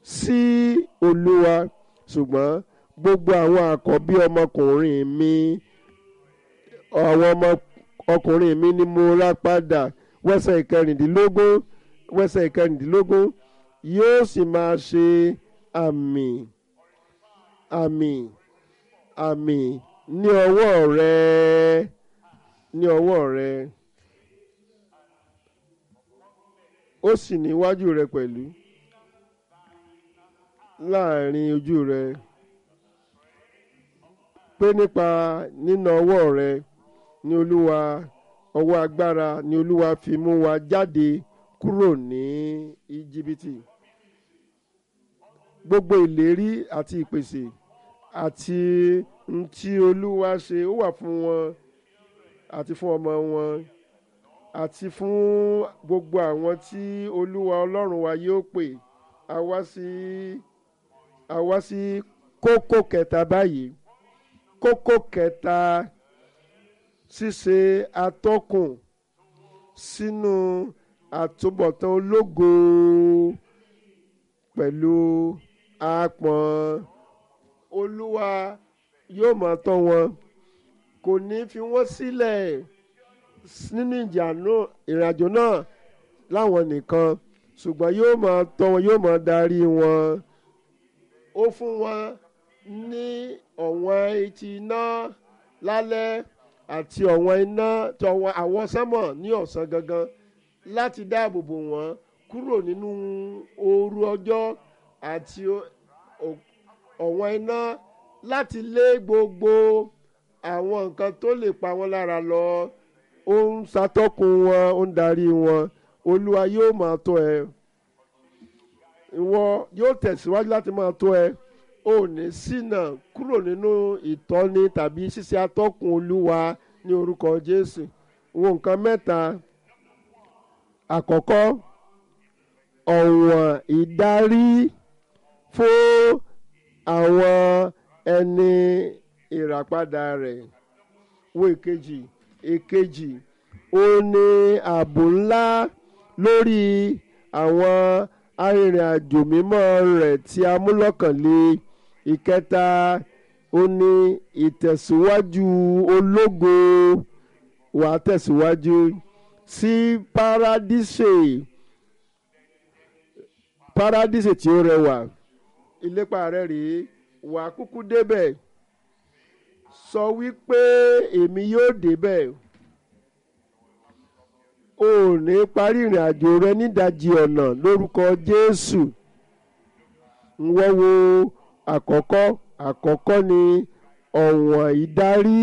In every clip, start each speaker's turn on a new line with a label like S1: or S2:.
S1: sí olúwa ṣùgbọ́n gbogbo àwọn àkọ́bí ọmọkùnrin mi àwọn ọmọ ọkùnrin mi ni mo rà padà wẹ́sẹ̀ ìkẹrìndínlógún wẹ́sẹ̀ ìkẹrìndínlógún yóò sì máa ṣe àmì àmì àmì ní ọwọ́ rẹ ní ọwọ́ rẹ ó sì níwájú rẹ pẹ̀lú láàrin ojú rẹ pé nípa nína ọwọ́ rẹ ní olúwa ọwọ́ agbára ní olúwa fi mú wa jáde kúrò ní íjíbítì gbogbo ìlérí àti ìpèsè àti n tí olúwa ṣe ó wà fún wọn àti fún ọmọ wọn àti fún gbogbo àwọn tí olúwa ọlọ́run wa yóò pè a wá sí a wá sí kókó kẹta báyìí kókó kẹta ṣíṣe atọ́kùn sínú àtúbọ̀tán ológo pẹ̀lú àpọ̀n olúwa yóò máa tọ́ wọn kò ní fi wọ́n sílẹ̀ nínú ìrìnàjò náà láwọn nìkan ṣùgbọ́n yóò máa tọ́ wọn yóò máa darí wọn ó fún wọn ní ọ̀wọ́n etí iná lálẹ́ àti ọ̀wọ́n iná tọ̀wọ́n àwọn sánmọ̀ ní ọ̀sán gangan láti dáàbò bò wọ́n kúrò nínú ooru ọjọ́ àti ọ̀wọ́n iná láti lé gbogbo àwọn nǹkan tó lè pa wọ́n lára lọ ó ń ṣàtọ́kùn wọn ó ń darí wọn olúwa yóò máa tọ́ ẹ ìwọ yóò tẹ̀síwájú láti máa tọ́ ẹ ò ní ṣìnà kúrò nínú ìtọ́ni tàbí ṣíṣe atọ́kùn olúwa ní orúkọ jésù wo nǹkan mẹ́ta àkọ́kọ́ ọ̀wọ̀n ìdarí fún àwọn ẹni ìràpadà rẹ̀ wo èkejì èkejì ó ní ààbò ńlá lórí àwọn arìnrìn-àjò mímọ́ rẹ̀ tí a mú lọ́kànlé ìkẹta ó ní ìtẹ̀síwájú ológo wà á tẹ̀síwájú sí paradíṣe paradíṣe tí ó rẹwà ìlépa rẹ̀ rèé wà á kúkú débẹ̀ sọ wípé èmi yóò débẹ̀ o ò ní parí ìrìn àjò rẹ nídajì ọ̀nà lórúkọ Jésù ń wọ́n wo àkọ́kọ́ àkọ́kọ́ ni ọ̀wọ̀n ìdarí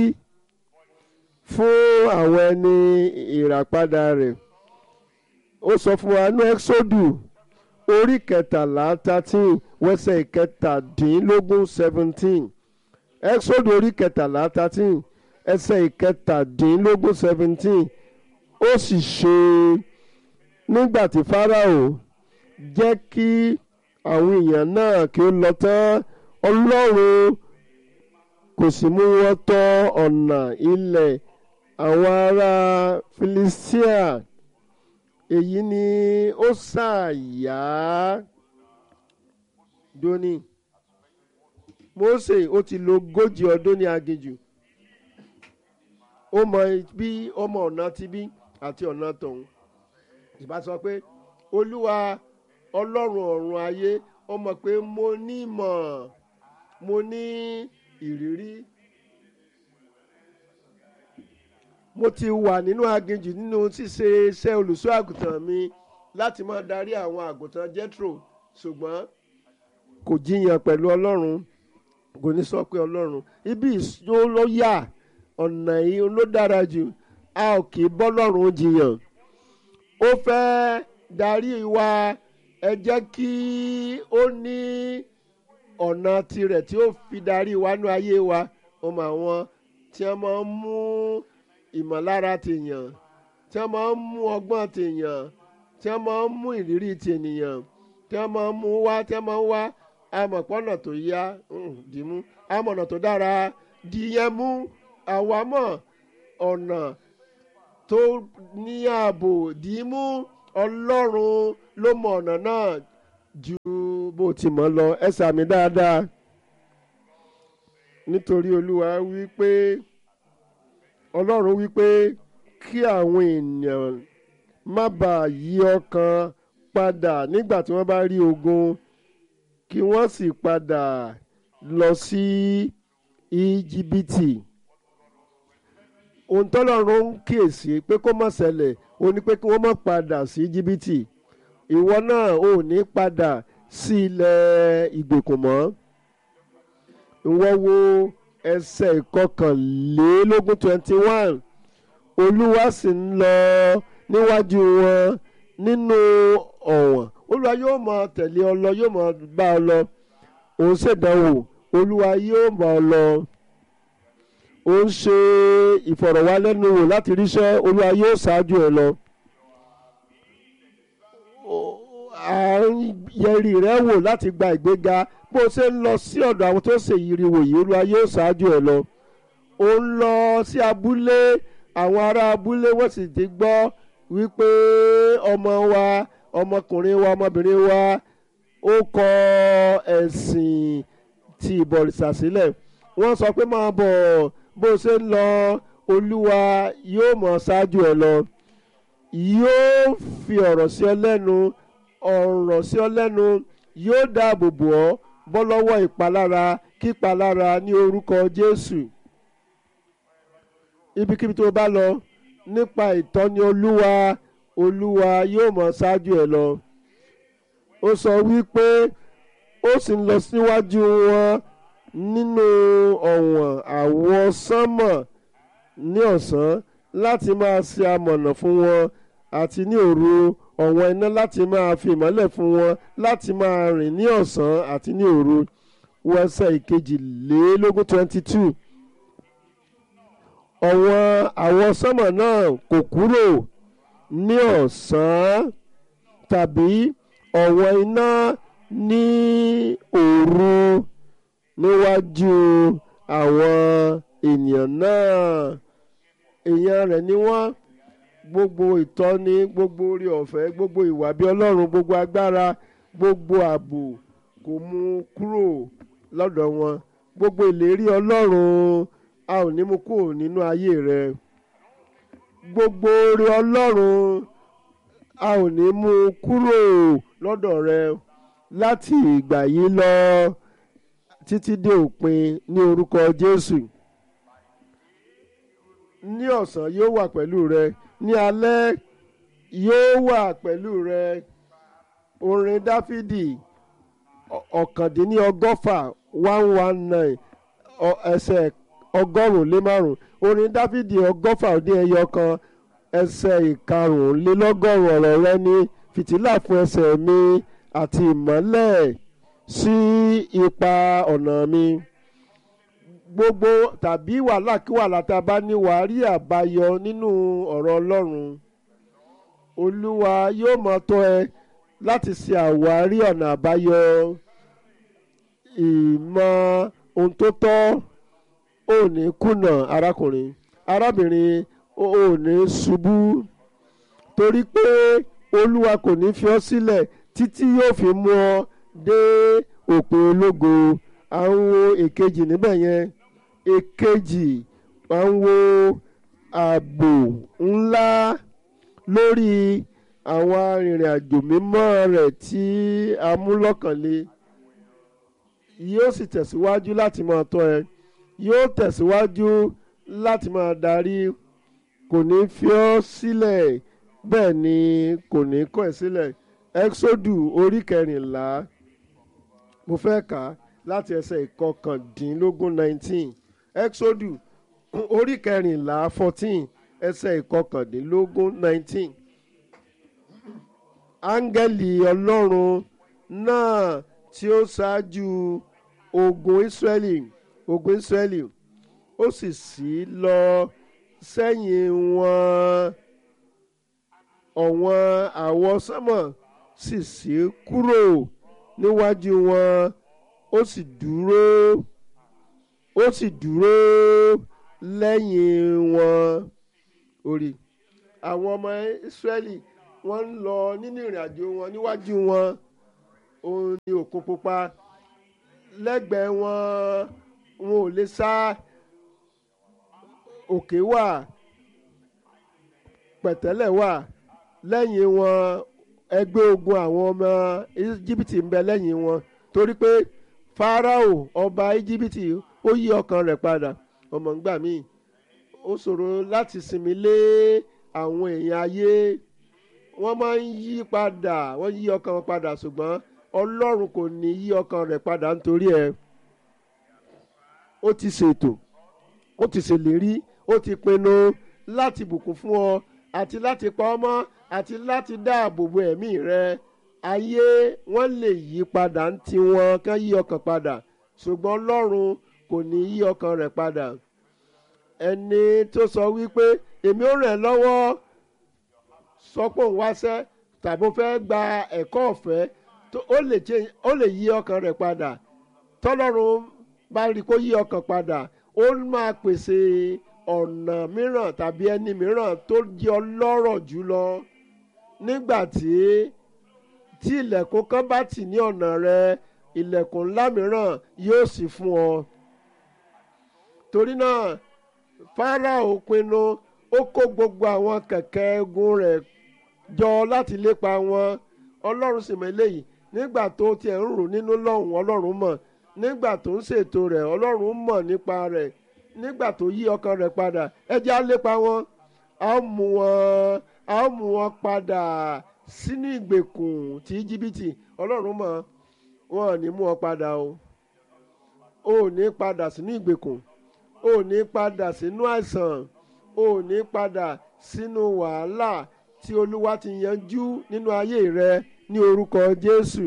S1: fún àwọn ẹni ìràpadà rẹ̀ ó sọ fún wa ní ẹ́xódù orí kẹtàlá thirteen wẹ́sẹ̀ ìkẹtàdínlógún seventeen ẹ́xódù orí kẹtàlá thirteen ẹsẹ̀ ìkẹtàdínlógún seventeen ó sì ṣe nígbà tí Fáráò jẹ́ kí àwọn èèyàn náà kí ó lọ tán Ọlọ́run kò sì mú wọn tọ̀ ọ̀nà ilẹ̀ àwọn ará Filistia èyí ni ó ṣàyà dóní Mósè ó ti lò ogójì ọdún ní aginjù ó mọ bí ọmọ ọ̀nà ti bí àti ọ̀nà tọ̀hún ìbá sọ pé olúwa ọlọ́run ọ̀run ayé ó mọ̀ pé mo ní ìmọ̀ mo ní ìrírí mo ti wà nínú aginjù nínú ṣíṣe iṣẹ́ olùṣọ́ àgùntàn mi láti máa darí àwọn àgùntàn Jethro ṣùgbọ́n kò jiyàn pẹ̀lú ọlọ́run kò ní sọ pé ọlọ́run ibi ìṣó ló yà ọ̀nà yìí ló dára jù a ò kì í bọ́lọ́run jiyàn ó fẹ́ darí wa ẹ jẹ́ kí ó ní ọ̀nà tirẹ̀ tí ó fi darí wa nú ayé wa ọmọ àwọn tí wọ́n máa ń mú ìmọ̀lára tèèyàn tí wọ́n máa ń mú ọgbọ́n tèèyàn tí wọ́n máa ń mú ìrírí tènìyàn tí wọ́n máa ń mú wá tí wọ́n máa ń wá amọ̀pọ̀nà tó yá dìímú amọ̀nà tó dára dìyẹn mú àwa mọ̀ ọ̀nà tó ní ààbò dìímú ọlọ́run ló mọ ọ̀nà náà ju bó ti mọ̀ lọ ẹ sàmì dáadáa nítorí olúwa wí pé ọlọ́run wí pé kí àwọn ènìyàn má bàa yí ọkàn padà nígbà tí wọ́n bá rí ogun kí wọ́n sì padà lọ sí íjíbítì ohun tọ́lọ́run ń kíyèsí pé kó má ṣẹlẹ̀ ó ní pé kí wọ́n má padà sí íjíbítì ìwọ náà ò ní padà sí ilẹ̀ ìgbèkùn mọ́ ìwọ wo ẹsẹ̀ ìkọkànlélógún twenty one olúwa sì ń lọ níwájú wọn nínú ọ̀wọ̀n olúwa yóò máa tẹ̀lé ọ lọ yóò máa bá ọ lọ òun ṣèdánwò olúwa yóò bá ọ lọ ó ń ṣe ìfọ̀rọ̀wálẹ́nuwò láti ríṣẹ́ olúwa yóò ṣáájú ẹ lọ à ń yẹri rẹ wò láti gba ìgbéga bó o ṣe ń lọ sí ọ̀dọ̀ àwọn tó ṣe ìrìwò yìí olúwa yóò ṣáájú ẹ lọ ó ń lọ sí abúlé àwọn ará abúlé wọ́n sì ti gbọ́ wípé ọmọ wa ọmọkùnrin wa ọmọbìnrin wa ó kọ ẹ̀sìn ti ìbọ̀rìṣà sílẹ̀ wọ́n sọ pé máa bọ̀ bó o ṣe ń lọ olúwa yóò mọ̀ ṣáájú ẹ lọ yóò fi ọ̀rọ̀ sí ọ lẹ́nu ọ̀rọ̀ sí ọ lẹ́nu yóò dáàbò bò ọ́ bọ́ lọ́wọ́ ìpalára kípalára ní orúkọ Jésù ibikíbi tó bá lọ nípa ìtọ́ni olúwa olúwa yóò mọ̀ ṣáájú ẹ lọ ó sọ wípé ó sì ń lọ síwájú wọn nínú ọ̀wọ̀n àwọsánmọ̀ ní ọ̀sán láti máa ṣe amọ̀nà fún wọn àti ní òru ọ̀wọ̀n iná láti máa fi ìmọ́lẹ̀ fún wọn láti máa rìn ní ọ̀sán àti ní òru wẹ́sẹ̀ ìkejìlélógún twenty two ọ̀wọ̀n àwọsánmọ̀ náà kò kúrò ní ọ̀sán tàbí ọ̀wọ̀n iná ní òru níwájú àwọn ènìyàn náà èèyàn rẹ̀ ni wọ́n gbogbo ìtọ́ni gbogbo orí ọ̀fẹ́ gbogbo ìwà bí ọlọ́run gbogbo agbára gbogbo ààbò kò mú kúrò lọ́dọ̀ wọn gbogbo ìlérí ọlọ́run a ò ní mú kúrò nínú ayé rẹ gbogbo orí ọlọ́run a ò ní mú kúrò lọ́dọ̀ rẹ láti ìgbà yìí lọ títí dé òpin ní orúkọ Jésù ní ọ̀sán yóò wà pẹ̀lú rẹ ní alẹ́ yóò wà pẹ̀lú rẹ orin Dáfídì ọ̀kàndínníọgọ́fà one one nine ẹsẹ̀ ọgọ́rùn-ún lé márùn-ún orin Dáfídì ọgọ́fà ó dín ẹyọ kan ẹsẹ̀ ìkarùnlélọ́gọ́rùn ọ̀rọ̀ rẹ ní fìtílà fún ẹsẹ̀ mi àti ìmọ́lẹ̀ sí ipa ọ̀nà mi gbogbo tàbí wàhálà kí wàhálà tá a bá ní wàá rí àbáyọ nínú ọ̀rọ̀ Ọlọ́run Olúwa yóò máa tọ́ ẹ láti ṣe àwárí ọ̀nà àbáyọ ìmọ̀ ohun tó tọ́ ò ní kùnà arákùnrin arábìnrin ò ní ṣubú torí pé Olúwa kò ní fi ọ́ sílẹ̀ títí yóò fi mú ọ dé òpin ológo à ń wo èkejì níbẹ̀ yẹn èkejì à ń wo ààbò ńlá lórí àwọn arìnrìn àjò mímọ́ rẹ̀ tí a mú lọ́kànlé yóò sì tẹ̀síwájú láti máa tọ́ ẹ yóò tẹ̀síwájú láti máa darí kò ní fi ọ́ sílẹ̀ bẹ́ẹ̀ ni kò ní kọ̀ ẹ́ sílẹ̀ exodu orí kẹrìnlá mo fẹ́ kà á láti ẹsẹ̀ ìkọkàndínlógún nineteen exodu orí kẹrìnlá fourteen ẹsẹ̀ ìkọkàndínlógún nineteen áńgẹ́lì ọlọ́run náà tí ó ṣáájú ogun israẹli ogun israẹli ó sì ṣí lọ sẹ́yìn wọn ọ̀wọ́n àwọsánmọ̀ sì ṣí kúrò níwájú wọn ó sì dúró ó sì dúró lẹ́yìn wọn orí àwọn ọmọ Ísírẹ́lì wọ́n ń lọ nínú ìrìn àjò wọn níwájú wọn òun ni òkun pupa lẹ́gbẹ̀ẹ́ wọn wọn ò lè sá òkè wà pẹ̀tẹ́lẹ̀ wà lẹ́yìn wọn ẹgbẹ́ ogun àwọn ọmọ íjíbítì ń bẹ lẹ́yìn wọn torí pé fáráò ọba íjíbítì ó yí ọkàn rẹ̀ padà ọmọ ńgbà míì ó ṣòro láti sinmi lé àwọn èèyàn ayé wọ́n máa ń yí padà wọ́n yí ọkàn wọn padà ṣùgbọ́n ọlọ́run kò ní yí ọkàn rẹ̀ padà nítorí ẹ̀ ó ti ṣètò ó ti ṣèlérí ó ti pinnu láti bùkún fún ọ àti láti pa ọ́ mọ́ àti láti dáàbò bo ẹ̀mí rẹ ayé wọ́n lè yí padà ń tiwọn kán yí ọkàn padà ṣùgbọ́n ọlọ́run kò ní yí ọkàn rẹ̀ padà ẹni tó sọ wípé èmi ò ràn ẹ́ lọ́wọ́ sọ pé òun wáṣẹ́ tàbí ó fẹ́ gba ẹ̀kọ́ ọ̀fẹ́ ó lè yí ọkàn rẹ̀ padà tọ́lọ́run bá rí kó yí ọkàn padà ó máa pèsè ọ̀nà mìíràn tàbí ẹni mìíràn tó jẹ́ ọlọ́rọ̀ jùlọ nígbà tí tí ilẹ̀kùn kan bá tì ní ọ̀nà rẹ ilẹ̀kùn ńlá mìíràn yóò sì fún ọ torí náà Fáráò pinnu ó kó gbogbo àwọn kẹ̀kẹ́ ogun rẹ̀ jọ láti lépa wọn ọlọ́run sì mọ eléyìí nígbà tó tiẹ̀ ń rò nínú lọ́hùn ọlọ́run mọ̀ nígbà tó ń ṣètò rẹ̀ ọlọ́run mọ̀ nípa rẹ̀ nígbà tó yí ọkàn rẹ̀ padà ẹ jẹ́ á lépa wọn a ó mú wọn a ó mú wọn padà sínú ìgbèkùn tí jìbìtì ọlọ́run mọ̀ wọn ò ní mú wọn padà o ò ní padà sínú ìgbèkùn ò ní padà sínú àìsàn ò ní padà sínú wàhálà tí olúwa ti yanjú nínú ayé rẹ ní orúkọ jésù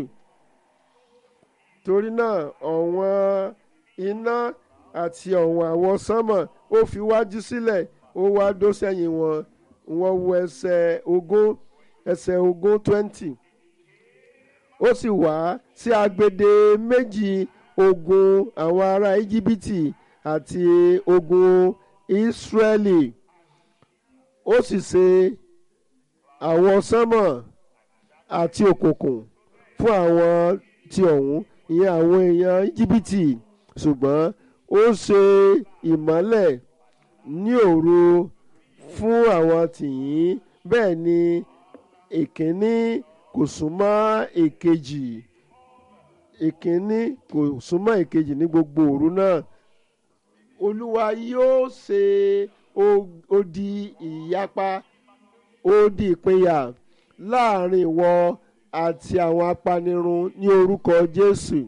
S1: torí náà ọ̀wọ́n iná àti ọ̀wọ́n àwọn sánmọ̀ ó fi wájú sílẹ̀ ó wá dó sẹ́yìn wọn wọ́n wo ẹsẹ̀ ogún ẹsẹ̀ ogún twenty ó sì wá sí agbede méjì ogun àwọn ará íjíbítì àti ogun ísírẹ́lì ó sì ṣe àwọn sánmọ̀ àti òkùnkùn fún àwọn ti ọ̀hún ìyẹn àwọn èèyàn íjíbítì ṣùgbọ́n ó ṣe ìmọ́lẹ̀ ní òru fún àwọn tìyín bẹ́ẹ̀ ni èkíní kò súnmọ́ èkejì èkíní kò súnmọ́ èkejì ní gbogbo òru náà olúwa yóò ṣe odi ìyapa odi ìpínyà láàrin ìwọ àti àwọn apanirun ní orúkọ jésù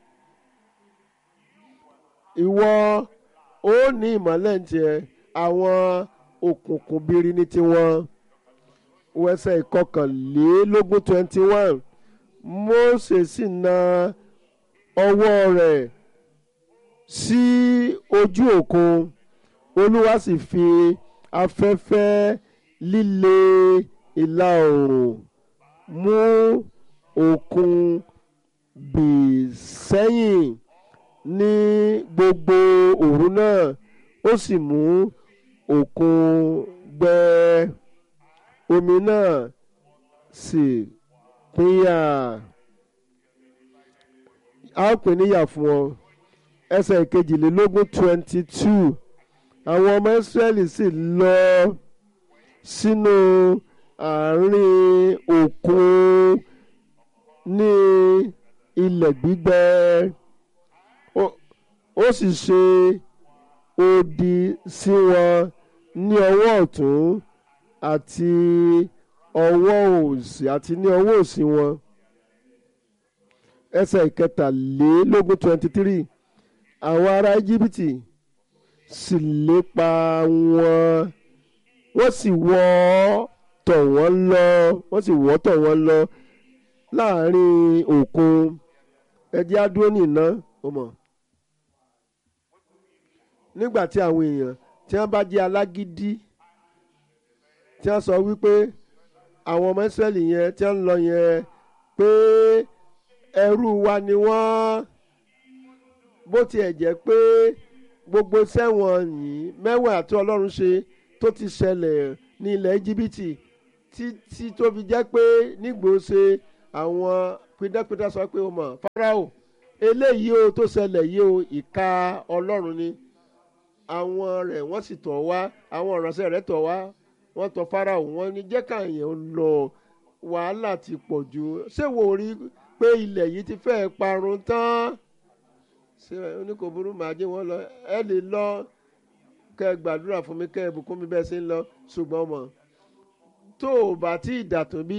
S1: ìwọ ó ní ìmọ́lẹ̀ tiẹ̀ àwọn òkùnkùn biri ní tiwọn wẹsẹ̀ ìkọkànlélógún twenty one Mósè sì na ọwọ́ rẹ̀ sí ojú òkun olúwa sì fi afẹ́fẹ́ líle ìlà oòrùn mú òkun bì sẹ́yìn ní gbogbo òru náà ó sì mú òkun gbẹ omi náà sì pínyà a ó pè níyà fún ọ ẹsẹ̀ ìkejìlélógún twenty two àwọn ọmọ Ísírẹ́lì sì lọ sínú àárín òkun ní ilẹ̀ gbígbẹ ó sì ṣe odi sí wọn ní ọwọ́ ọ̀tún àti ọwọ́ òsì àti ní ọwọ́ òsì wọn ẹsẹ̀ ìkẹtàlélógún twenty three àwọn ará íjíbítì sì lépa wọn wọ́n sì wọ́ tọ̀ wọ́n lọ wọ́n sì wọ́ tọ̀ wọ́n lọ láàrin òkun ẹjẹ́ á dúró nìna ó mọ̀ nígbà tí àwọn èèyàn tí wọ́n bá jẹ́ alágídí tí wọ́n sọ wípé àwọn ọmọ Ísírẹ́lì yẹn tí wọ́n ń lọ yẹn pé ẹrú wa ni wọ́n bó tiẹ̀ jẹ́ pé gbogbo sẹ́wọ̀n yìí mẹ́wàá tí Ọlọ́run ṣe tó ti ṣẹlẹ̀ ní ilẹ̀ Íjíbítì títí tó fi jẹ́ pé nígbòóṣe àwọn pídẹ́pídẹ́ sọ pé o mọ̀ Fáráò eléyìí o tó ṣẹlẹ̀ yìí o ìka Ọlọ́run ni àwọn rẹ̀ wọ́n sì tọ̀ wá àwọn ìránṣẹ́ rẹ̀ tọ̀ wá wọ́n tọ̀ Fáráò wọ́n ní jẹ́ káyọ̀ lọ wàhálà ti pọ̀ jù ṣé wò rí pé ilẹ̀ yìí ti fẹ́ẹ́ parun tán ṣé oníkòbúrú màá jẹ́ wọ́n lọ ẹ lè lọ kẹ́ ẹ gbàdúrà fún mi kẹ́ ẹ bùkún mi bẹ́ẹ̀ ṣe ń lọ ṣùgbọ́n mọ̀ tó o bá tí ì dàtún bí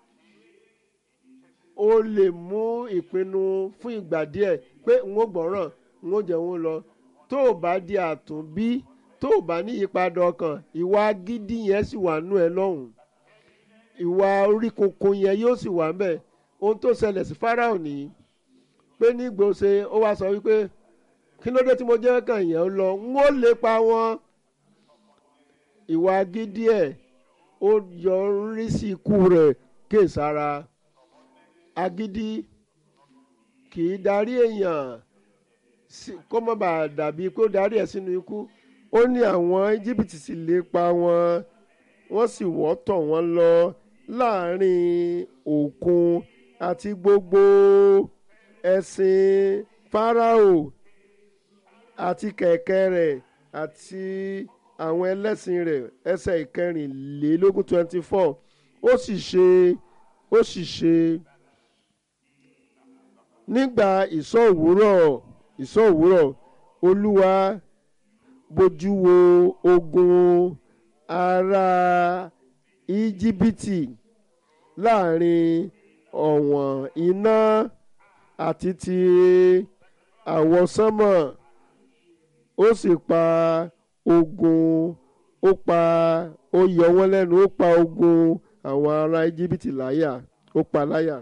S1: o lè mú ìpinnu fún ìgbà díẹ̀ pé n ó gbọ́ràn n ó jẹun lọ tó o bá di àtúnbí tó o bá ní ìyípadà ọkàn ìwà gidi yẹn sì wà nú ẹ lọ́hùn ìwà orí kunkun yẹn yóò sì wà ńbẹ̀ ohun tó ṣẹlẹ̀ sí Fáráò nìyí pé ní gbòòsè ó wá sọ wípé kí ló dé tí mo jẹ́ kàn yẹn lọ n ó lépa wọn ìwà gidi ẹ̀ ó yọrí sí ikú rẹ̀ kéèsára agídí kì í darí èèyàn kó má bàa dàbí kó darí ẹ̀ sínú ikú ó ní àwọn íjíbítì sì lépa wọn wọ́n sì wọ́ tọ̀ wọ́n lọ láàrin òkun àti gbogbo ẹṣin Fáráò àti kẹ̀kẹ́ rẹ̀ àti àwọn ẹlẹ́sìn rẹ̀ ẹsẹ̀ ìkẹrìnlélógún twenty four ó sì ṣe ó sì ṣe nígbà ìsọ̀ òwúrọ̀ ìsọ̀ òwúrọ̀ olúwa bójú wo ogun ará íjíbítì láàrin ọ̀wọ̀n iná àti ti àwọsánmọ̀ ó sì pa ogun ó pa ó yọ wọ́n lẹ́nu ó pa ogun àwọn ará íjíbítì láyà ó pa láyà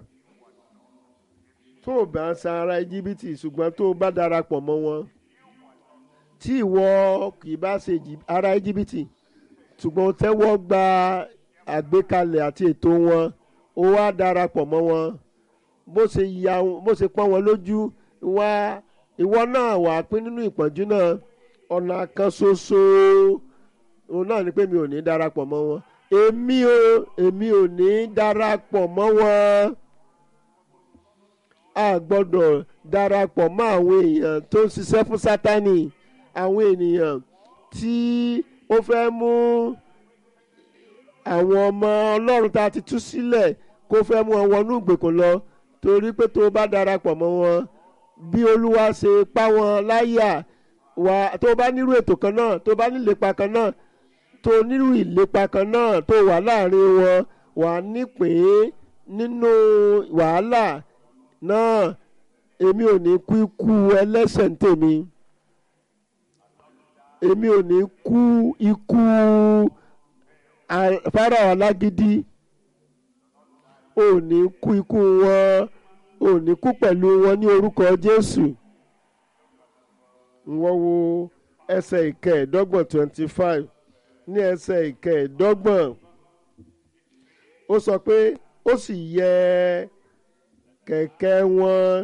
S1: tó o bá ń sa ará íjíbítì ṣùgbọ́n tó o bá darapọ̀ mọ́ wọn tí ìwọ kì í bá ṣe ará íjíbítì ṣùgbọ́n o tẹ́wọ́ gba àgbékalẹ̀ àti ètò wọn ó wá darapọ̀ mọ́ wọn bó ṣe ya bó ṣe pọ́n wọn lójú wá ìwọ náà wà pín nínú ìpọ́njú náà ọ̀nà kan ṣoṣo òun náà ni pé mi ò ní darapọ̀ mọ́ wọn èmi ò èmi ò ní darapọ̀ mọ́ wọn a gbọ́dọ̀ darapọ̀ mọ́ àwọn èèyàn tó ń ṣiṣẹ́ fún sátani àwọn ènìyàn tí ó fẹ́ mú àwọn ọmọ ọlọ́run tá a ti tú sílẹ̀ kó fẹ́ mú wọn wọnú ìgbèkùn lọ torí pé tó bá darapọ̀ mọ́ wọn bí olúwa ṣe pa wọn láyà wà tó bá nírú ètò kan náà tó bá nílépa kan náà tó nírú ìlépa kan náà tó wà láàrin wọn wà nípìn nínú wàhálà náà èmi ò ní kú ikú ẹlẹ́sẹ̀ ń tèmi èmi ò ní kú ikú Fáráò alágídí ò ní kú ikú wọn ò ní kú pẹ̀lú wọn ní orúkọ Jésù wọ́n wo ẹsẹ̀ ìkẹẹ̀ẹ́dọ́gbọ̀n twenty five ní ẹsẹ̀ ìkẹẹ̀ẹ́dọ́gbọ̀n ó sọ pé ó sì yẹ kẹ̀kẹ́ wọn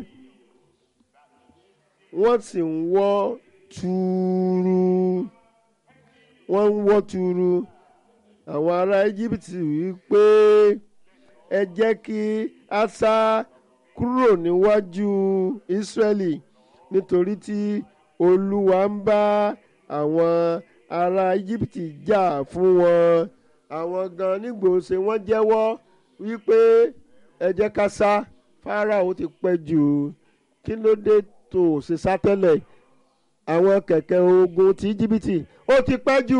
S1: wọ́n sì ń wọ́ tuuru wọ́n ń wọ́ tuuru àwọn ará Íjíbítì wí pé ẹ jẹ́ kí a sá kúrò níwájú Ísírẹ́lì nítorí tí Olúwa ń bá àwọn ará Íjíbítì jà fún wọn àwọn gan nígbòsè wọ́n jẹ́wọ́ wípé ẹ jẹ́ ká sá Fáráò ti pẹ́ jù kí ló dé tó ṣe sá tẹ́lẹ̀ àwọn kẹ̀kẹ́ ogun ti Íjíbítì ó ti pẹ́ jù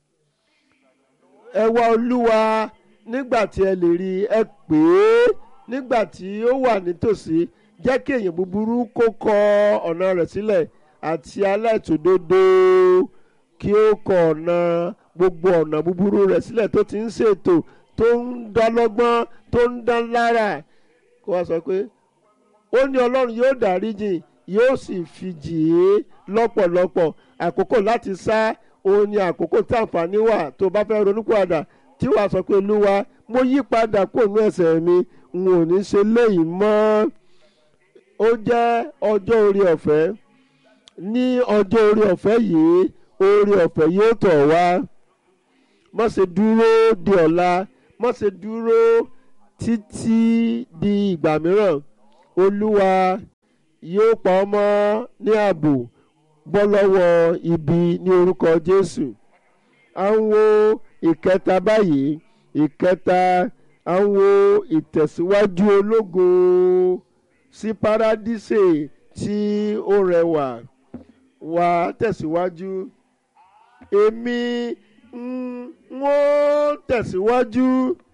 S1: ẹ wá Olúwa nígbà tí ẹ lè rí ẹ pè é nígbà tí ó wà nítòsí jẹ́ kí èèyàn búburú kó kọ ọ̀nà rẹ̀ sílẹ̀ àti aláìtòdodo kí ó kọ ọ̀nà gbogbo ọ̀nà búburú rẹ̀ sílẹ̀ tó ti ń ṣètò tó ń dán lọ́gbọ́n tó ń dán lára kó wá sọ pé ó ní ọlọ́run yóò dáríjì yóò sì fi jì í lọ́pọ̀lọpọ̀ àkókò láti sá òun ni àkókò tí àǹfààní wà tó bá fẹ́ ronúpìwàdà tí wàá sọ pé olúwa mo yí padà kó nú ẹ̀ṣẹ̀ mi n ò ní ṣe léyìí mọ́ ó jẹ́ ọjọ́ orí ọ̀fẹ́ ní ọjọ́ orí ọ̀fẹ́ yìí orí ọ̀fẹ́ yóò tọ̀ wá má ṣe dúró di ọ̀la má ṣe dúró títí di ìgbà mìíràn olúwa yóò pa ọ́ mọ́ ní ààbò bọ́ lọ́wọ́ ibi ní orúkọ jésù à ń wo ìkẹta báyìí ìkẹta à ń wo ìtẹ̀síwájú ológo sí paradíṣe tí ó rẹwà wà tẹ̀síwájú èmi ń ó tẹ̀síwájú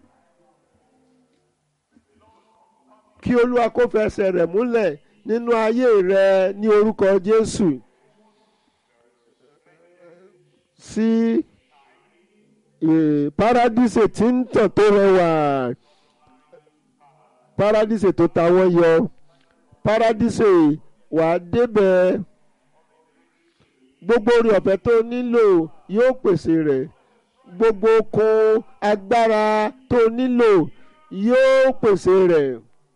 S1: kí olúwa kó fẹsẹ̀ rẹ̀ múlẹ̀ nínú ayé rẹ ní orúkọ jésù sí paradíṣe tí ń tàn tó rẹwà paradíṣe tó ta wọ́n yọ paradíṣe wàá débẹ̀ gbogbo orí ọ̀fẹ́ tó nílò yóò pèsè rẹ̀ gbogbo okun agbára tó nílò yóò pèsè rẹ̀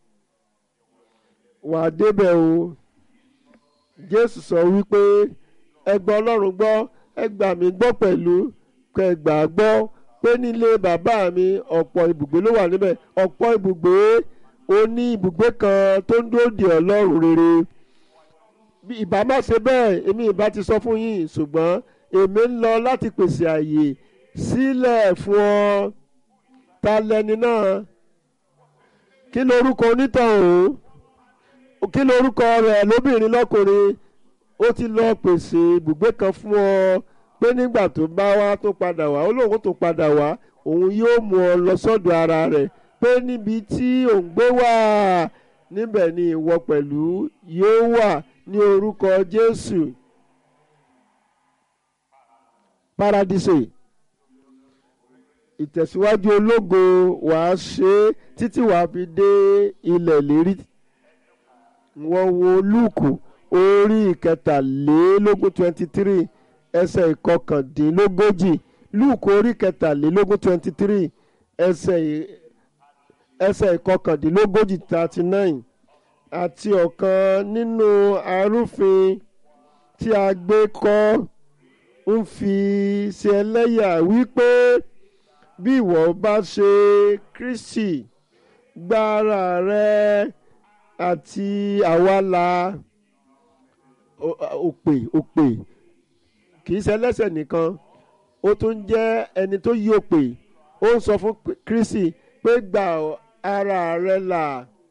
S1: wàá débẹ̀ o jésù sọ wípé ẹ gbọ́ ọlọ́run gbọ́ ẹ gbà mí gbọ́ pẹ̀lú kẹ gbà gbọ́ pé nílé bàbá mi ọ̀pọ̀ ibùgbé ló wà níbẹ̀ ọ̀pọ̀ ibùgbé ó ní ibùgbé kan tó ń dúró de ọlọ́run rere ìbá má ṣe bẹ́ẹ̀ èmi ìbá ti sọ fún yín ṣùgbọ́n èmi ń lọ láti pèsè àyè sílẹ̀ fún ọ ta lẹni náà kí lorúkọ onítàn o kí lorúkọ rẹ̀ lóbìnrin lọ́kùnrin ó ti lọ pèsè ibùgbé kan fún ọ pé nígbà tó bá wá tó padà wá ó lóun tó padà wá òun yóò mú ọ lọ sọ́dọ̀ ara rẹ̀ pé níbi tí òun gbé wà níbẹ̀ ni ìwọ pẹ̀lú yóò wà ní orúkọ Jésù paradíṣe ìtẹ̀síwájú ológo wàá ṣe títí wàá fi dé ilẹ̀ lérí wọ́n wo lúùkù orí ìkẹtàlélógún twenty three ẹsẹ̀ ìkọkàndínlógójì lúùkù orí ìkẹtàlélógún twenty three ẹsẹ̀ ẹsẹ̀ ìkọkàndínlógójì thirty nine àti ọ̀kan nínú arúfin tí a gbé kọ́ ń fi ṣe ẹlẹ́yà wípé bí ìwọ bá ṣe Kristi gbára rẹ àti àwa la òpè òpè kì í ṣe ẹlẹ́ṣẹ̀ nìkan ó tún jẹ́ ẹni tó yí òpè ó ń sọ fún Kristi pé gba ara rẹ là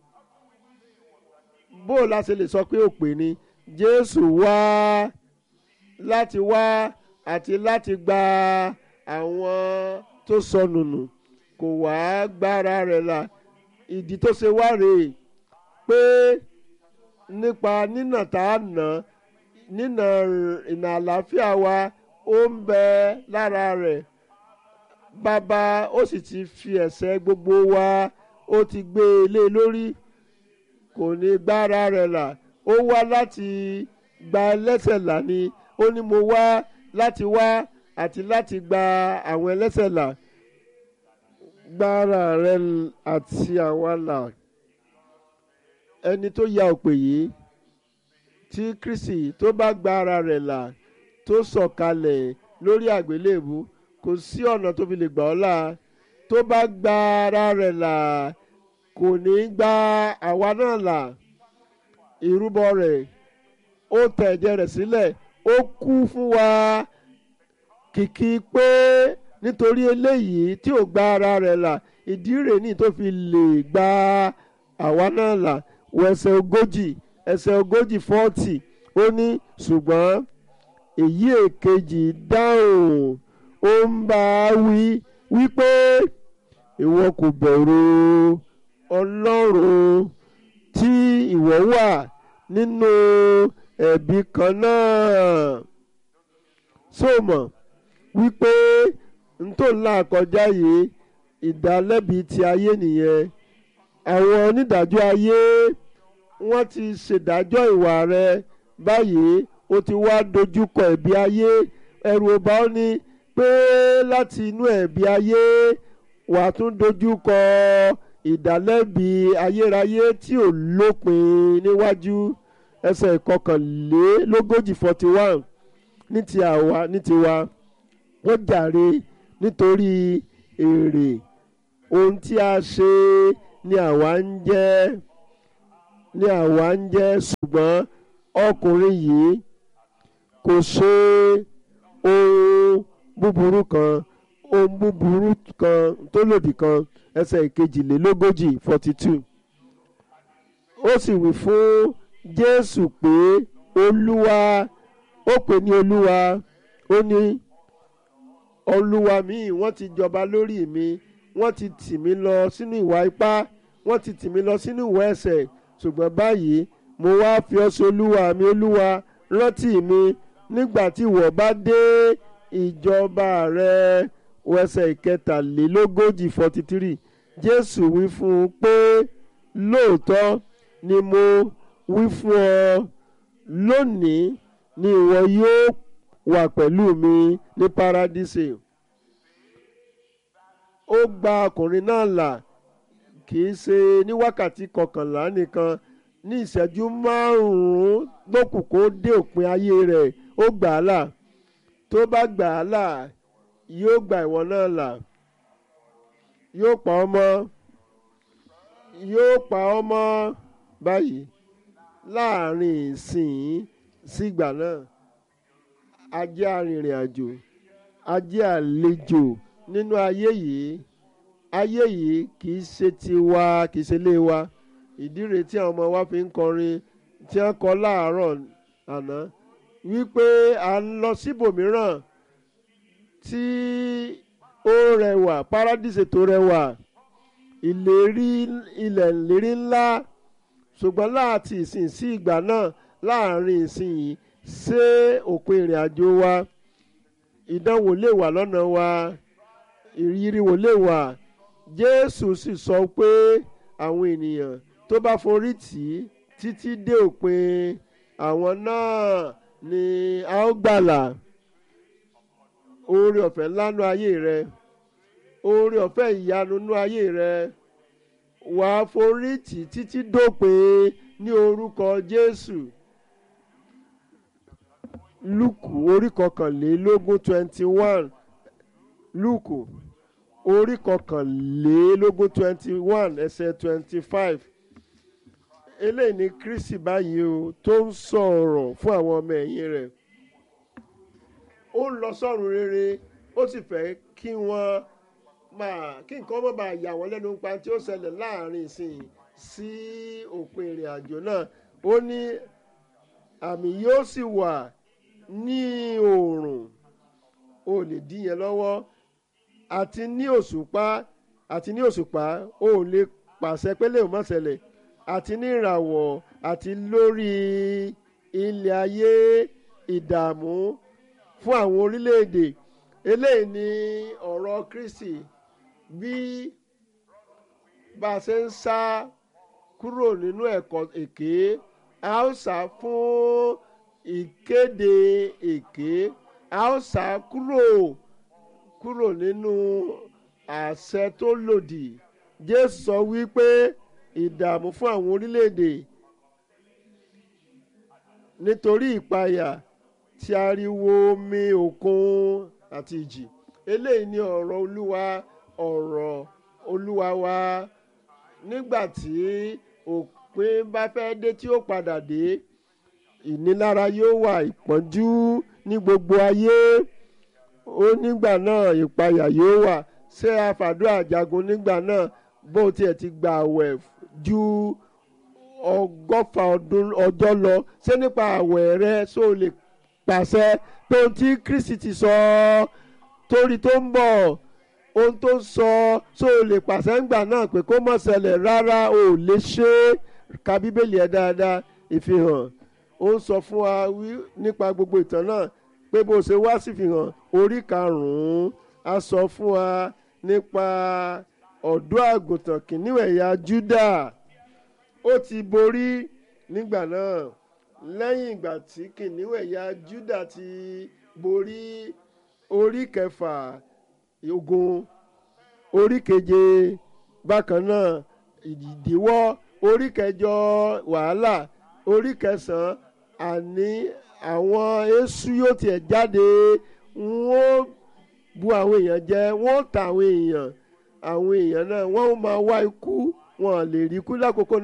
S1: bó o la ṣe lè sọ pé òpè ni Jésù wá láti wá àti láti gba àwọn tó sọnù nù kò wá gbára rẹ̀ là ìdí tó ṣe wá rèé pé nípa nínà tá a nà nínà ìnà àlàáfíà wa ó ń bẹ lára rẹ̀ bàbá ó sì ti fi ẹ̀ṣẹ̀ gbogbo wa ó ti gbé e lé lórí kò ní gbára rẹ̀ là ó wá láti gba ẹlẹ́ṣẹ̀ là ni ó ní mo wá láti wá àti láti gba àwọn ẹlẹ́ṣẹ̀ là gbára rẹ̀ àti àwa là ẹni tó ya òpè yìí tí Kristi tó bá gba ara rẹ̀ là tó sọ̀kalẹ̀ lórí àgbélébù kò sí ọ̀nà tó fi lè gbà ọ́ là tó bá gba ara rẹ̀ là kò ní gba àwa náà là ìrúbọ rẹ̀ ó tẹ̀ ẹ̀jẹ̀ rẹ̀ sílẹ̀ ó kú fún wa kìkì pé nítorí eléyìí tí ò gba ara rẹ̀ là ìdí rẹ̀ ní tó fi lè gba àwa náà là wọ ẹsẹ̀ ogójì ẹsẹ̀ ogójì fọ́ọ̀tì ó ní ṣùgbọ́n èyí èkejì dáhùn ó ń bá a wí wípé ìwọ kò bẹ̀rù ọlọ́run tí ìwọ wà nínú ẹ̀bi kan náà sóòmọ̀ wípé ntò ńlá kọjá yìí ìdálẹ́bi ti ayé nìyẹn àwọn onídàájọ́ ayé wọ́n ti ṣèdájọ́ ìwà rẹ báyìí ó ti wá dojúkọ ẹ̀bi ayé ẹ̀rù ọba ó ní pé láti inú ẹ̀bi ayé wàá tún dojúkọ ìdálẹ́bi ayérayé tí ò lópin níwájú ẹsẹ̀ ìkọkànlélógójì forty one ní ti àwa ní tiwa wọ́n jàre nítorí èrè ohun tí a ṣe ni àwa ń jẹ́ ni àwa ń jẹ́ ṣùgbọ́n ọkùnrin yìí kò ṣe ohun búburú kan ohun búburú kan tó lòdì kan ẹsẹ̀ ìkejìlélógójì forty two ó sì wí fún Jésù pé olúwa ó pè ní olúwa ó ní olúwa mi wọ́n ti jọba lórí mi wọ́n ti tì mí lọ sínú ìwà ipá wọ́n ti tì mí lọ sínú ìwà ẹ̀ṣẹ̀ ṣùgbọ́n báyìí mo wá fi ọ́ sí olúwa mi olúwa rántí mi nígbà tí ìwọ bá dé ìjọba rẹ wẹsẹ̀ ìkẹtàlélógójì forty three jésù wí fún un pé lóòótọ́ ni mo wí fún ọ lónìí ni ìwọ yóò wà pẹ̀lú mi ní paradíṣe ó gba ọkùnrin náà là kì í ṣe ní wákàtí kọkànlá nìkan ní ìṣẹ́jú márùn-ún lókù kó dé òpin ayé rẹ̀ ó gbà á là tó bá gbà á là yóò gba ìwọ náà là yóò pa ọ́ mọ́ yóò pa ọ́ mọ́ báyìí láàrin ìsìn sígbà náà a jẹ́ arìnrìn àjò a jẹ́ àlejò nínú ayé yìí ayé yìí kì í ṣe tiwa kì í ṣe ilé wa ìdí rèé tí àwọn ọmọ wa fi ń kọrin tí wọ́n kọ láàárọ̀ àná wípé à ń lọ síbòmíràn tí ó rẹwà paradíṣe tó rẹwà ìlérí ilẹ̀ ìlérí ńlá ṣùgbọ́n láti ìsìn sí ìgbà náà láàrin ìsìn yìí ṣé òpin ìrìn àjò wa ìdánwò lè wà lọ́nà wa ìrírí wò lè wà Jésù sì sọ pé àwọn ènìyàn tó bá forí tì í títí dé òpin àwọn náà ni a ó gbàlà oore ọ̀fẹ́ ńlá nú ayé rẹ oore ọ̀fẹ́ ìyanu nú ayé rẹ wàá forí tì í títí dópin ní orúkọ Jésù Lúùkù orí kọkànlélógún twenty one Lúùkù orí kọkànlélógún twenty one ẹsẹ̀ twenty five eléyìí ni Kristi báyìí o tó ń sọ̀rọ̀ fún àwọn ọmọ ẹ̀yìn rẹ̀ ó ń lọ sọ́run rere ó sì fẹ́ kí wọ́n máa kí nǹkan má bàa yà wọ́n lẹ́nu pa tí ó ṣẹlẹ̀ láàrin ìsìn sí òpin ìrìn àjò náà ó ní àmì yóò sì wà ní oòrùn o lè dí yẹn lọ́wọ́ àti ní òṣùpá àti ní òṣùpá o lè pàṣẹ pé lè má ṣẹlẹ̀ àti ní ìràwọ̀ àti lórí ilẹ̀ ayé ìdààmú fún àwọn orílẹ̀-èdè eléyìí ni ọ̀rọ̀ Kristi bí bá a ṣe ń sá kúrò nínú ẹ̀kọ́ èké a ó sá fún ìkéde èké a ó sá kúrò kúrò nínú àṣẹ tó lòdì Jésù sọ wípé ìdààmú fún àwọn orílẹ̀-èdè nítorí ìpayà tí ariwo omi òkun àti ìjì eléyìí ni ọ̀rọ̀ olúwa ọ̀rọ̀ olúwa wa nígbà tí òpin bá fẹ́ dé tí ó padà dé ìnilára yóò wà ìpọ́njú ní gbogbo ayé ó nígbà náà ìpayà yóò wà ṣé àfàdúrà jagun nígbà náà bó tiẹ̀ ti gbà àwẹ̀ ju ọgọ́fà ọjọ́ lọ ṣé nípa àwẹ̀ rẹ ṣó lè pàṣẹ pé ohun tí Kristi ti sọ torí tó ń bọ̀ ohun tó ń sọ ṣó lè pàṣẹ ńgbà náà pé kó má ṣẹlẹ̀ rárá ò lè ṣe é ka bíbélì ẹ̀ dáadáa ìfihàn ó ń sọ fún wa nípa gbogbo ìtàn náà pé bó ṣe wá sí ìfihàn orí karùn-ún a sọ fún wa nípa ọ̀dọ́ àgùntàn kìnìún ẹ̀yà Júdà ó ti borí nígbà náà lẹ́yìn ìgbà tí kìnìún ẹ̀yà Júdà ti borí orí kẹfà ogun orí keje bákan náà ìdíwọ́ orí kẹjọ wàhálà orí kẹsàn-án àní àwọn èṣù yóò tiẹ̀ jáde wọ́n bu àwọn èèyàn jẹ wọ́n ta àwọn èèyàn àwọn èèyàn náà wọ́n máa wá ikú wọn lè rí ikú lákòókò náà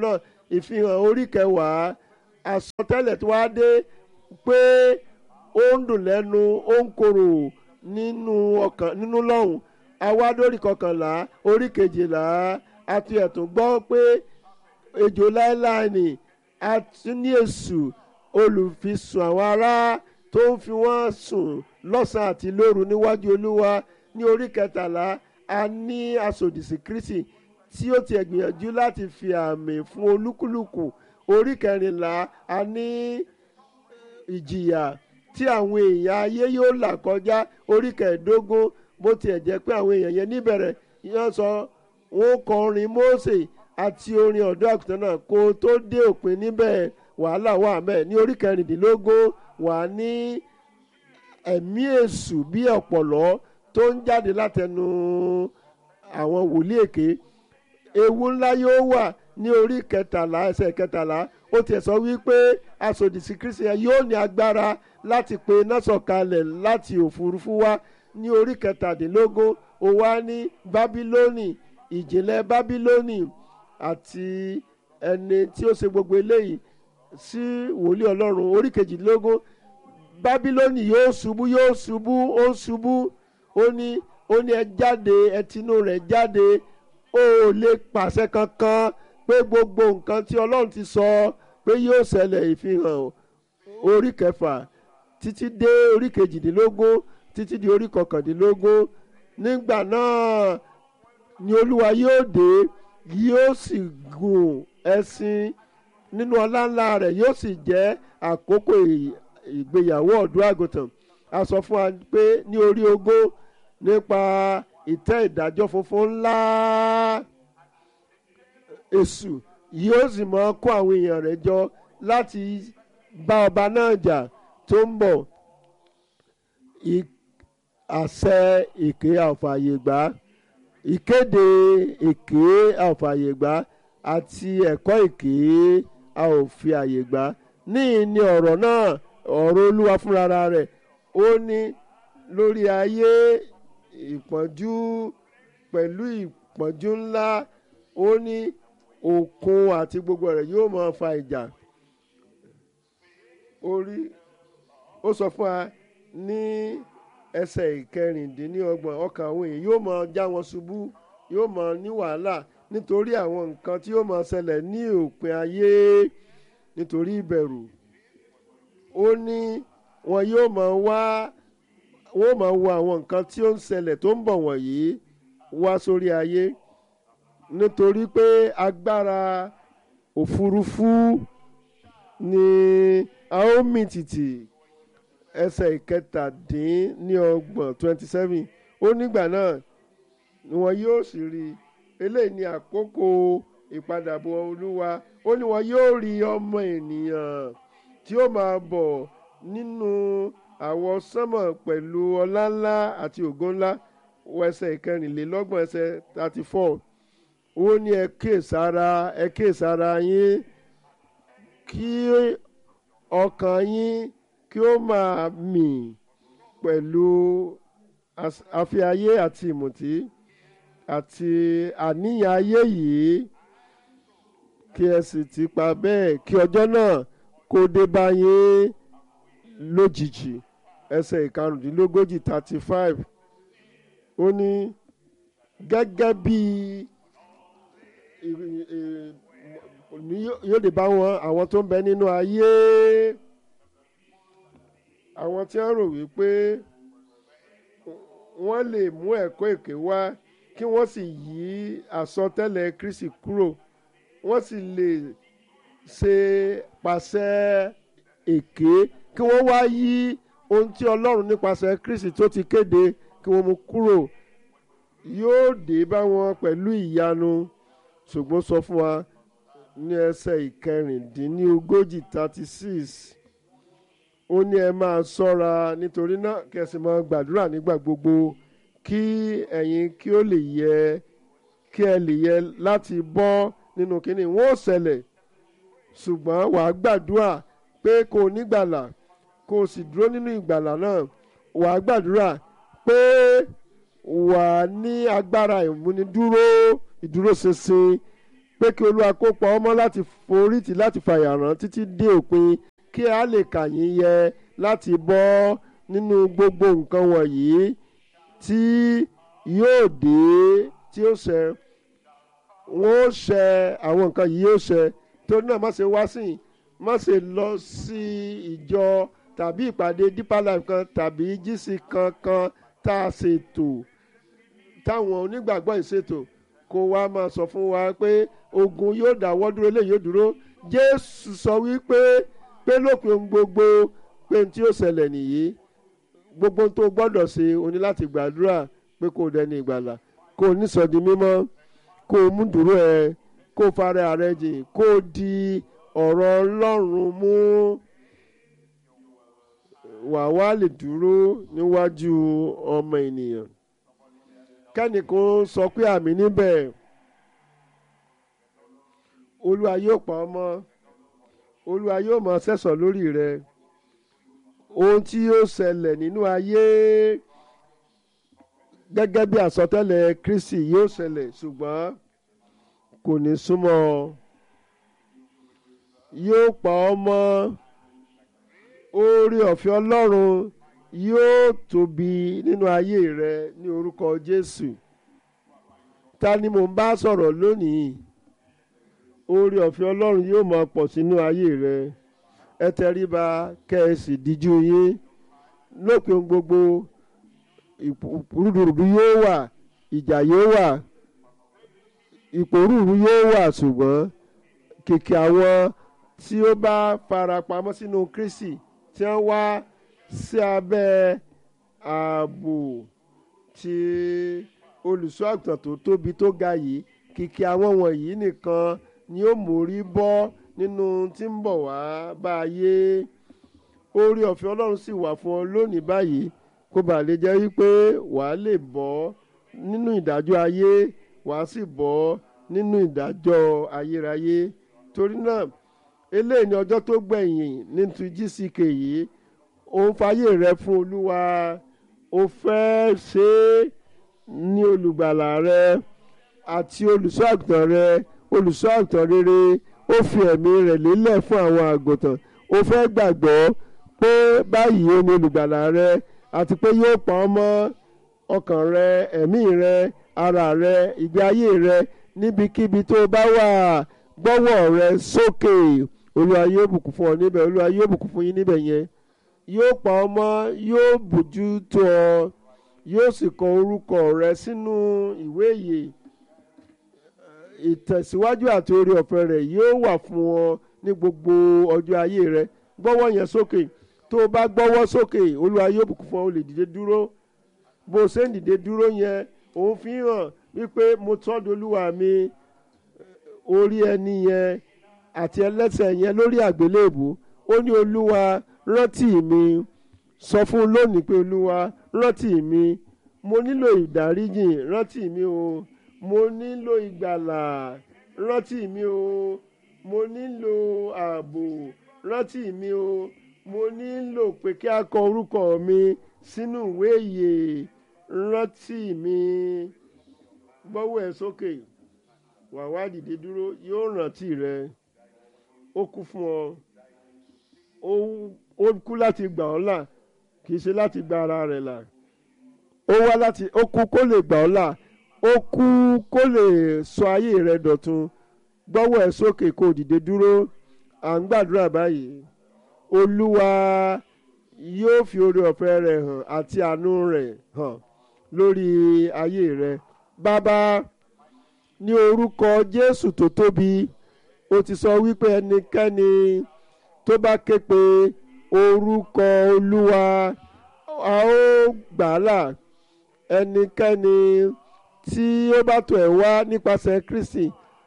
S1: ìfihàn orí kẹwàá àsọtẹ́lẹ̀ tó wá dé pé ó ń dùn lẹ́nu ó ń korò nínú ọkàn nínú lọ́hùn awádórí kọkànlá orí kejìlá àti ẹ̀tún gbọ́ pé ejò láéláé ni àti ní èṣù olùfisùn àwọn ará tó ń fi wọ́n sùn lọ́sàn-án àti lóru níwájú olúwa ní orí kẹtàlá a ní asòdìsí kristi tí ó ti gbìyànjú láti fi àmì fún olúkúlùkù orí kẹrìnlá a ní ìjìyà tí àwọn èèyàn ayé yóò là kọjá orí kẹẹ̀ẹ́dógún bó tiẹ̀ jẹ́ pé àwọn èèyàn yẹn níbẹ̀rẹ̀ yẹn sọ wọn kọ orin Mósè àti orin ọ̀dọ́ àgùntàn náà kó tó dé òpin níbẹ̀ wàhálà wà mẹ́ẹ̀ ní orí kẹrìndínlógún wà ní ẹ̀mí èṣù bí ọ̀pọ̀lọ́ tó ń jáde látẹnu àwọn wòlíì èké ewu ńlá yóò wà ní orí kẹtàlá ẹsẹ̀ kẹtàlá ó tiẹ̀ sọ wípé asòdìsí kristi yẹn yóò ní agbára láti pe iná sọ̀kalẹ̀ láti òfurufú wá ní orí kẹtàdínlógún ó wá ní bábílónì ìjìnlẹ̀ bábílónì àti ẹni tí ó ṣe gbogbo eléyìí sí wòlíì ọlọ́run orí kejìdínlógún bábílónì yóò ṣubú yóò ṣubú ó ṣubú ó ní ó ní ẹ jáde ẹ tinú rẹ̀ jáde ó lè pàṣẹ kankan pé gbogbo nǹkan tí ọlọ́run ti sọ pé yóò ṣẹlẹ̀ ìfihàn orí kẹfà títí dé orí kejìdínlógún títí di orí kọkàndínlógún nígbà náà ni olúwa yóò dé yóò sì gùn ẹṣin nínú ọlá ńlá rẹ̀ yóò sì jẹ́ àkókò ìgbéyàwó ọ̀dọ́ àgùntàn a sọ fún wa pé ní orí ogún nípa ìtẹ́ ìdájọ́ funfun ńlá èṣù yóò sì máa kó àwọn èèyàn rẹ̀ jọ láti bá ọba náà jà tó ń bọ̀ àṣẹ èké àfààyègbà ìkéde èké àfààyègbà àti ẹ̀kọ́ èké a ò fi àyè gbà níyì ni ọ̀rọ̀ náà ọ̀rọ̀ olúwa fúnra rẹ̀ ó ní lórí ayé ìpọ́njú pẹ̀lú ìpọ́njú ńlá ó ní òkun àti gbogbo rẹ̀ yóò máa fa ìjà orí ó sọ fún wa ní ẹsẹ̀ ìkẹrìndínlọ́gbọ̀n ọkàn àwọn èèyàn yóò máa já wọn ṣubú yóò máa ní wàhálà nítorí àwọn nǹkan tí yóò máa ṣẹlẹ̀ ní òpin ayé nítorí ìbẹ̀rù ó ní wọn yóò máa wá wọn máa wo àwọn nǹkan tí ó ń ṣẹlẹ̀ tó ń bọ̀ wọ̀nyí wá sórí ayé nítorí pé agbára òfurufú ni a ó mì tìtì ẹsẹ̀ ìkẹtàdínníọgbọ̀n twenty seven ó nígbà náà ni wọn yóò sì rí i eléyìí ni àkókò ìpadàbọ̀ olúwa ó ní wọn yóò rí ọmọ ènìyàn tí ó máa bọ̀ nínú àwọ̀ sánmọ̀ pẹ̀lú ọlá ńlá àti ògo ńlá ẹsẹ̀ ìkẹrìnlélọ́gbọ̀n ẹsẹ̀ thirty four ó ní ẹ kíyèsára ẹ kíyèsára yín kí ọkàn yín kí ó máa mì pẹ̀lú àfiayé àti ìmùtí àti àníyàn ayé yìí kí ẹ sì ti pa bẹ́ẹ̀ kí ọjọ́ náà kó dé bá yín lójijì ẹsẹ̀ ìkarùndínlógójì thirty five ó ní gẹ́gẹ́ bí yóò dé bá wọn àwọn tó ń bẹ nínú ayé àwọn tí wọ́n rò wípé wọ́n lè mú ẹ̀kọ́ èké wá kí wọ́n sì yí àsọtẹ́lẹ̀ Kristi kúrò wọ́n sì lè ṣe pàṣẹ èké kí wọ́n wá yí ohun tí Ọlọ́run nípasẹ̀ Kristi tó ti kéde kí wọ́n mú kúrò yóò dé bá wọn pẹ̀lú ìyanu ṣùgbọ́n sọ fún wa ní ẹsẹ̀ ìkẹrìndínlógójì thirty six ó ní ẹ máa ṣọ́ra nítorí náà kẹsì máa gbàdúrà nígbà gbogbo kí ẹ̀yin kí ó lè yẹ kí ẹ lè yẹ láti bọ́ nínú kínní wọn ò ṣẹlẹ̀ ṣùgbọ́n wàá gbàdúrà pé kò nígbàlà kò sì dúró nínú ìgbàlà náà wàá gbàdúrà pé wàá ní agbára ìmúnidúró ìdúróṣinṣin pé kí olúwa kó pa ọmọ láti forítì láti fàyàrán títí dé òpin kí a lè kà yín yẹ láti bọ́ nínú gbogbo nǹkan wọ̀nyí tí yóò dé tí ó ṣẹ wọn ó ṣẹ àwọn nǹkan yìí yóò ṣẹ torí náà má ṣe wá sí i má ṣe lọ sí ìjọ tàbí ìpàdé deeper life kan tàbí jísì kankan tá a ṣètò táwọn onígbàgbọ́ ìṣètò kó wá máa sọ fún wa pé ogun yóò dáwọ́ dúró eléyìí yóò dúró jésù sọ wípé pé lópin ohun gbogbo pé tí ó ṣẹlẹ̀ nìyí gbogbo ohun tó gbọ́dọ̀ ṣe o ní láti gbàdúrà pé kó o dẹni ìgbàlà kó o nísọdi mímọ́ kó o mú dúró ẹ kó o fara rẹ jìn kó o di ọ̀rọ̀ ọlọ́run mú wà wá lè dúró níwájú ọmọ ènìyàn kẹ́nìkan sọ pé àmì níbẹ̀ olúwa yóò pa ọmọ olúwa yóò máa sẹ́sọ̀ lórí rẹ ohun tí yóò ṣẹlẹ̀ nínú ayé gẹ́gẹ́ bí àsọtẹ́lẹ̀ kristi yóò ṣẹlẹ̀ ṣùgbọ́n kò ní súnmọ́ ọ yóò pa ọmọ oore ọ̀fẹ́ ọlọ́run yóò tóbi nínú ayé rẹ ní orúkọ jésù ta ni mò ń bá sọ̀rọ̀ lónìí oore ọ̀fẹ́ ọlọ́run yóò máa pọ̀ sínú ayé rẹ ẹ tẹríba kẹ́ ẹ sì díjú yín lópin gbogbo rúdurùdu yóò wà ìjà yóò wà ìpòrúurú yóò wà ṣùgbọ́n kìkì àwọn tí ó bá farapamọ́ sínú kristi tí wọ́n wá sí abẹ́ ààbò tí olùṣọ́ àgùntàn tó tóbi tó ga yìí kìkì àwọn wọ̀nyí nìkan ni ó mórí bọ́ nínú tí ń bọ̀ wá bá ayé oore ọ̀fẹ́ ọlọ́run sì wà fún ọ lónìí báyìí kó bàa lè jẹ́ wípé wàá lè bọ́ nínú ìdájọ́ ayé wàá sì bọ́ nínú ìdájọ́ ayérayé torí náà eléyìí ni ọjọ́ tó gbẹ̀yìn nínú gck yìí òun fàyè rẹ fún olúwa o fẹ́ ṣe é ní olùgbàlà rẹ àti olùṣọ́ àgùntàn rẹ olùṣọ́ àgùntàn rere ó fi ẹ̀mí rẹ̀ lélẹ̀ fún àwọn àgùntàn o fẹ́ gbàgbọ́ pé báyìí ó ní olùgbàlà rẹ àti pé yóò pa ọ́ mọ́ ọkàn rẹ ẹ̀mí rẹ ara rẹ ìgbé ayé rẹ níbikíbi tó bá wà gbọ́wọ́ rẹ sókè olúwa yóò bùkún fún ọ níbẹ̀ olúwa yóò bùkún fún yín níbẹ̀ yẹn yóò pa ọ́ mọ́ yóò bójú tó ọ yóò sì kọ orúkọ rẹ sínú ìwé ìyè ìtẹ̀síwájú àti oore ọ̀fẹ́ rẹ̀ yóò wà fún ọ ní gbogbo ọjọ́ ayé rẹ gbọ́wọ́ yẹn sókè tó o bá gbọ́wọ́ sókè olúwa yóò bùkún fún ọ o lè dìde dúró bó o ṣe ń dìde dúró yẹn òun fi hàn wípé mo tọ́jú olúwa mi orí ẹni yẹn àti ẹlẹ́sẹ̀ yẹn lórí àgbélébù ó ní olúwa rántí mi sọ fún un lónìí pé olúwa rántí mi mo nílò ìdáríjìn rántí mi o mo nílò ìgbàlà rántí mi o mo nílò ààbò rántí mi o mo nílò pé kí a kọ orúkọ mi sínú ìwé ìyè rántí mi gbọ́wọ́ ẹ̀ sókè wà wá dìde dúró yóò rántí rẹ ó kú fún ọ ó kú láti gbà ọ́ là kì í ṣe láti gba ara rẹ̀ là ó wá láti ó kú kó lè gbà ọ́ là ó kú kó lè sọ ayé rẹ dọ̀tun gbọ́wọ́ ẹ̀ sókè kó dìde dúró à ń gbàdúrà báyìí olúwa yóò fi oore ọ̀fẹ́ rẹ̀ hàn àti àánú rẹ̀ hàn lórí ayé rẹ bàbá ní orúkọ jésù tó tóbi ó ti sọ wípé ẹnikẹ́ni tó bá ké pe orúkọ olúwa a ó gbà á là ẹnikẹ́ni tí ó bá tọ̀ ẹ́ wá nípasẹ̀ kristi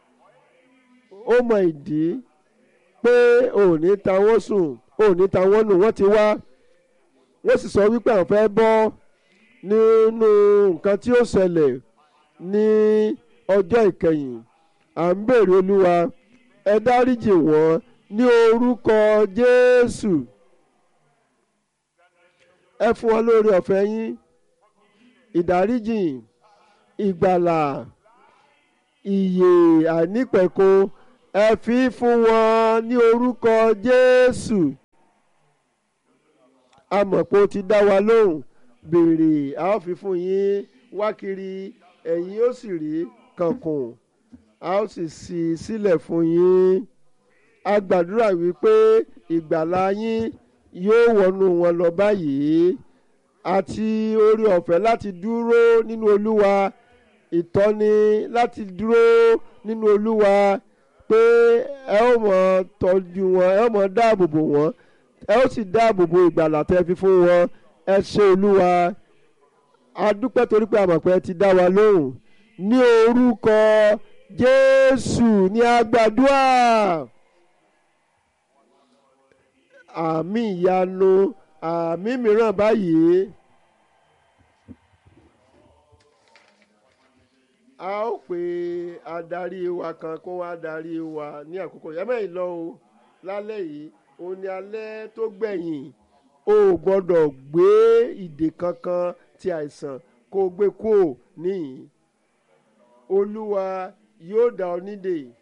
S1: ó mọ ìdí pé òní tawọ́ sùn òní tawọ́ nù wọ́n ti wá wọ́n sì sọ wípé àwọn fẹ́ bọ́ nínú nǹkan tí ó ṣẹlẹ̀ ní ọjọ́ ìkẹyìn à ń bèrè olúwa ẹ dáríjì wọ́n ní orúkọ jésù ẹ fún wọn lórí ọ̀fẹ́ yín ìdáríjì ìgbàlà ìyè àìnípẹ̀kun ẹ fi fún wọn ní orúkọ Jésù a mọ̀ pé ó ti dá wa lóhùn béèrè a ó fi fún yín wá kiri ẹ̀yin ó sì rí kankun a ó sì ṣí i sílẹ̀ fún yín a gbàdúrà wípé ìgbàlá yín yóò wọnú wọn lọ báyìí àti orí ọ̀fẹ́ láti dúró nínú Olúwa ìtọ́ni láti dúró nínú Olúwa pé ẹ ó mọ̀ tọ́jú wọn ẹ ó mọ̀ dáàbò bò wọ́n ẹ ó sì dáàbò bo ìgbàlà tẹ́ fi fún wọn ẹ ṣé Olúwa a dúpẹ́ torí pé a mọ̀ pé ẹ ti dá wa lóhùn ní orúkọ Jésù ní a gbàdúrà àmì ìyanu àmì mìíràn báyìí. a ó pe adarí wa kan kó wá darí wa ní àkókò yẹn mẹ́rin lọ o lálẹ́ yìí òun ni alẹ́ tó gbẹ̀yìn o ò gbọ́dọ̀ gbé ìdè kankan ti àìsàn kó o gbé kúò níyìn olúwa yóò dá ọ nídè